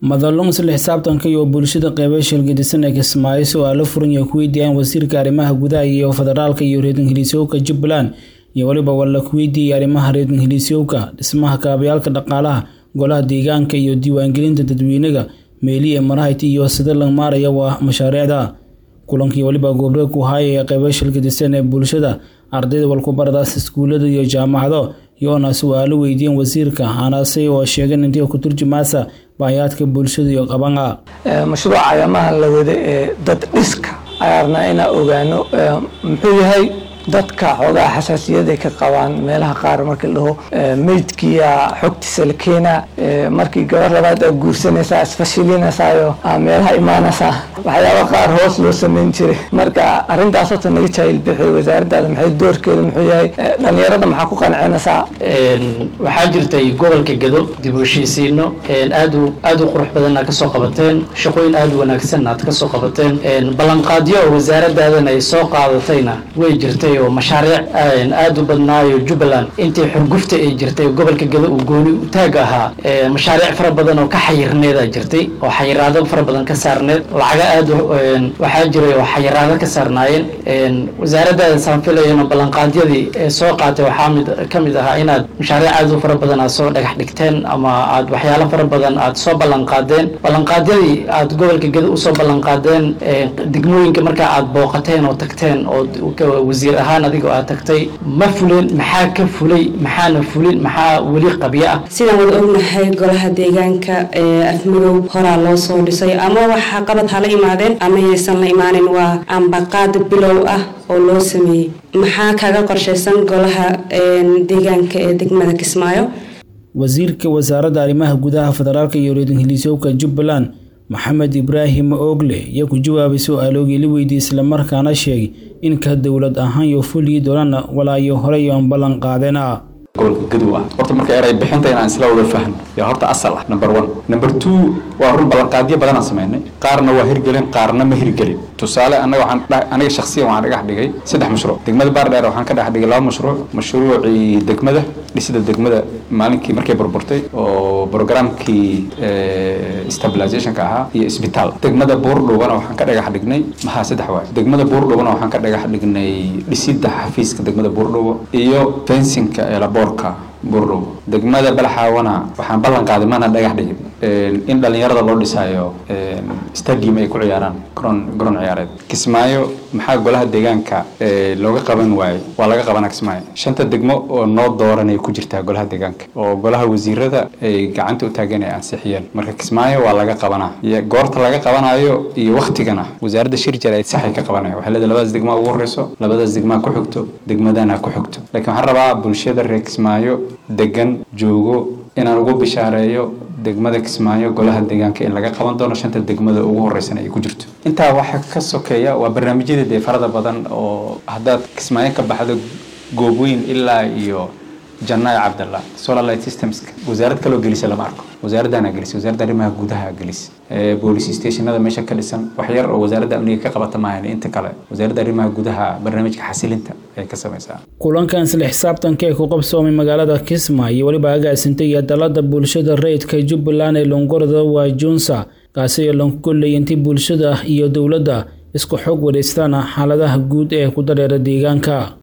madalun isla xisaabtanka iyo bulshada qeybo shilgadisan ee kismaayo su-aalo furan iyo ku weydiiyaan wasiirka arrimaha gudaha iyo federaalka iyo reer ingiliisyowka jubbaland iyo weliba walla ku weydiiyay arrimaha reer ingiliisyowka dhismaha kaabayaalka dhaqaalaha golaha deegaanka iyo diiwaangelinta dadweynaga meeliye marahayt iyo sida la maaraya waa mashaariicda kulankii weliba goobreeg ku haaya ee qeybo shilgadisan ee bulshada ardayda walkubaradaas iskuulada iyo jaamacado iyoona su-aalo weydiiyeen wasiirka hanaasay oo sheegeen intii ku turjumaasa baahiyaadka bulshada iyo qabana mashruuca ayamaha la wada ee dad dhiska ayaarnaa inaa ogaano muxuu yahay dadka xoogaa xasaasiyaday ka qabaan meelaha qaar markii la dhaho meydkiya xogtiisa la keenaa markii gabar labaad aa guursanaysaa isfashilinaysayo meelaha imaanaysaa waxyaaba qaar hoos loo sameyn jiray marka arrintaas horta naga jaahil bixi wasaaraddaada maxay doorkeeda muxuu yahay dhalinyarada maxaa ku qancinaysaa waxaa jirtay gobolka gedo dib u heshiisiino aad u aad u qurux badan aad kasoo qabateen shaqooyin aad u wanaagsan aad kasoo qabateen ballanqaadyo oo wasaaradaadana ay soo qaadatayna way jirtay oo mashaariic aad u badnaayo jubbaland intii xurgufta ay jirtay gobolka gedo uu gooni utaag ahaa mashaariic fara badan oo ka xayirneeda jirtay oo xayiraado fara badan ka saarneed lacaga aad waxaa jiray oo xayiraado ka saarnaayeen wasaaradaada saan filayano ballanqaadyadii ee soo qaatay waxaa mid ka mid ahaa inaad mashaariic aad u fara badan aad soo dhagax dhigteen ama aad waxyaalo fara badan aad soo ballanqaadeen ballanqaadyadii aad gobolka gedo usoo ballanqaadeen degmooyinka markaa aad booqateen oo tagteen oo wasiir ahaan adigoo aad tagtay ma fulin maxaa ka fulay maxaana fulin maxaa weli qabyo ah sidaan wada ognahay golaha deegaanka ee afmadow horaa loo soo dhisay ama waxa qabad hala imaadeen ama yaysan la imaanin waa ambaqaad bilow ah oo loo sameeyey maxaa kaga qorshaysan golaha deegaanka ee degmada kismaayo wasiirka wasaaradda arrimaha gudaha federaalka iyo reer ingiliisyowka jubbaland maxamed ibraahim oogle ayaa ku jawaabay su-aaloogii la weydiiyey islamarkaana sheegay in ka dowlad ahaan iyo fulii doonana walaayo horey aan ballan qaadena gobolka gadow ah horta marka eray bixinta inaan isla wada fahno yaa horta asal ah number one number two waa run ballanqaadyo badan aan samaynay qaarna waa hirgelin qaarna ma hirgelin tusaale anaga waxaan aniga shakhsiyan waxaan dhagax dhigay saddex mashruuc degmada baardheer waxaan ka dhex dhigay laba mashruuc mashruucii degmada dhisida degmada maalinkii markay burburtay oo programkii stabilizationka ahaa iyo isbitaal degmada buurdhowbana waxaan ka dhagax dhignay maxaa saddex waay degmada buurdhowbana waxaan ka dhagax dhignay dhisida xafiiska degmada buurdhowo iyo fensinka ee laboorka buurdhow degmada balxaawana waxaan ballan qaaday maana dhagax dhigin in dhalinyarada loo dhisaayo stadium ay ku ciyaaraan garoon garoon ciyaareed kismaayo maxaa golaha deegaanka looga qaban waaye waa laga qabanaa kismaayo shanta degmo oo noo dooranay ku jirtaa golaha deegaanka oo golaha wasiirada ay gacanta u taageen ay ansixiyeen marka kismaayo waa laga qabanaa goorta laga qabanayo iyo waktigana wasaaradda shirjar ay saxay ka qabanaya waxay leedahay labadaas degmaa ugu horeyso labadaas degmaa ku xigto degmadana ku xigto laakiin waxaan rabaa bulshada reer kismaayo degan joogo inaan ugu bishaareeyo degmada kismaayo golaha deegaanka in laga qaban doono shanta degmada ugu horeysana ay ku jirto intaa waxaa ka sokeeya waa barnaamijyada dee farada badan oo haddaad kismaayo ka baxdo goobweyn ilaa iyo janaayo cabdalla solar light systemska wasaarad kaloo gelisa lama arko wasaaraddaana gelisay wasaaradda arrimaha gudaha gelisay boolice stationada meesha ka dhisan wax yar oo wasaaradda amniga ka qabata maahan inta kale wasaaradda arrimaha gudaha barnaamijka xasilinta ay ka samaysaa kulankan isla xisaabtanka ee ku qabsoomay magaalada kismaayo iyo weliba agaasintay iyo dalada bulshada rayidka jubbaland ee longorada waa junsa kaasi oo lanku gollaya intii bulshada iyo dowladda isku xog wareystaan xaaladaha guud ee ku dareera deegaanka